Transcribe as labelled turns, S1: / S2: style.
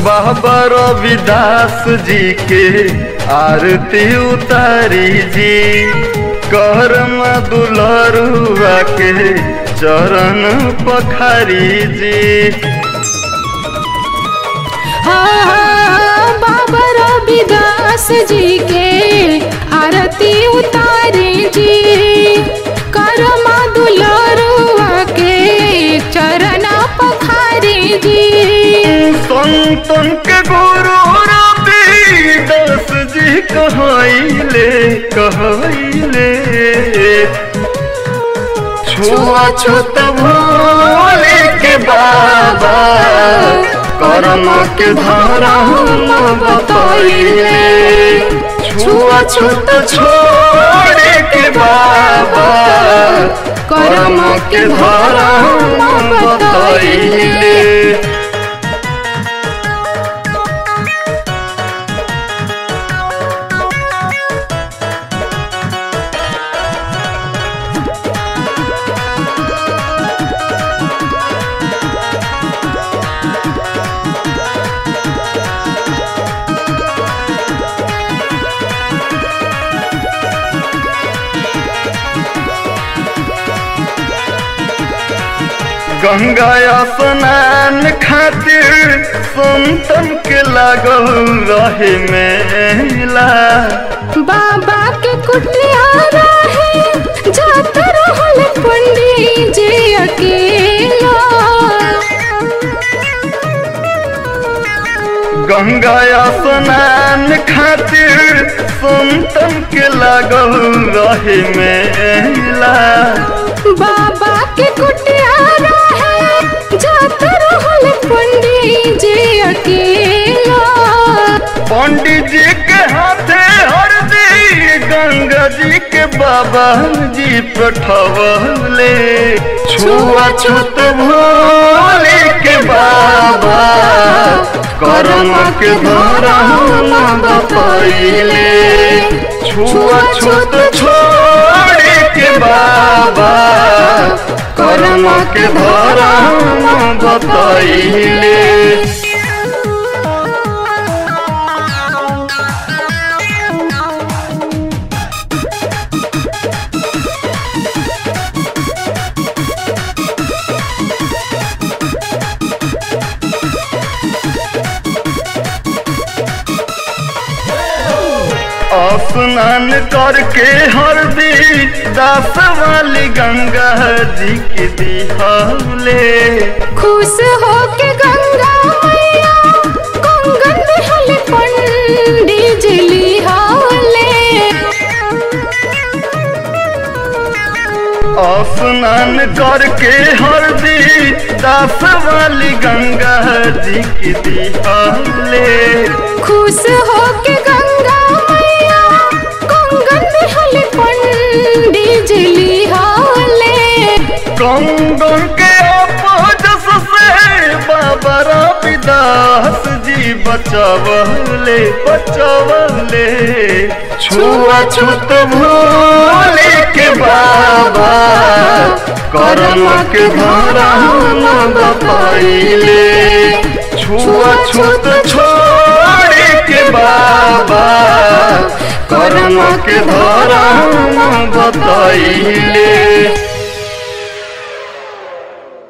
S1: बाबा रविदास जी के आरती उतारी जी करम दुलरुआ के चरण पखारी जी
S2: हाँ, बाबा रविदास जी के आरती उतारे जी करमा दुलरुआ के चरण पखारे जी
S1: संतन के गुरु रविदास जी कहले कहले छुआ छूत भोले के बाबा करम के धारा हम बतैले छुआ छूत छोड़े के बाबा करम के धारा हम बतैले गंगा स्नान खातिर संतन के लागल रहे मेला
S2: बाबा के कुटिया रहे जात रहल पंडित जी अकेला
S1: गंगा स्नान खातिर संतन के लागल रहे मेला
S2: बाबा के कुटिया रहे जात रहल पंडित जी अकेला
S1: पंडित जी के हाथे हरदी गंगा जी के बाबा जी पठवले छुआ छूत भोले के बाबा करम के धारा हम बतैले छुआ छूत छोड़े के बाबा करम के धारा हम बतैले स्नान करके हरदी दास वाली गंगा जी की दिहले
S2: खुश हो के गंगा मैया कंगन हल पंडित जी लिहाले
S1: स्नान करके हरदी दास वाली गंगा जी की दिहले
S2: खुश हो के गंगा मैया कंगन हल पंडित जी लिहाले
S1: कंगन के अपजस से बाबा रविदास जी बचवले बचवले छुआ छूत भोले के बाबा करम के धारा हम बतैले छुआ छूत छोड़े के बाबा करम के धारा हम बतैले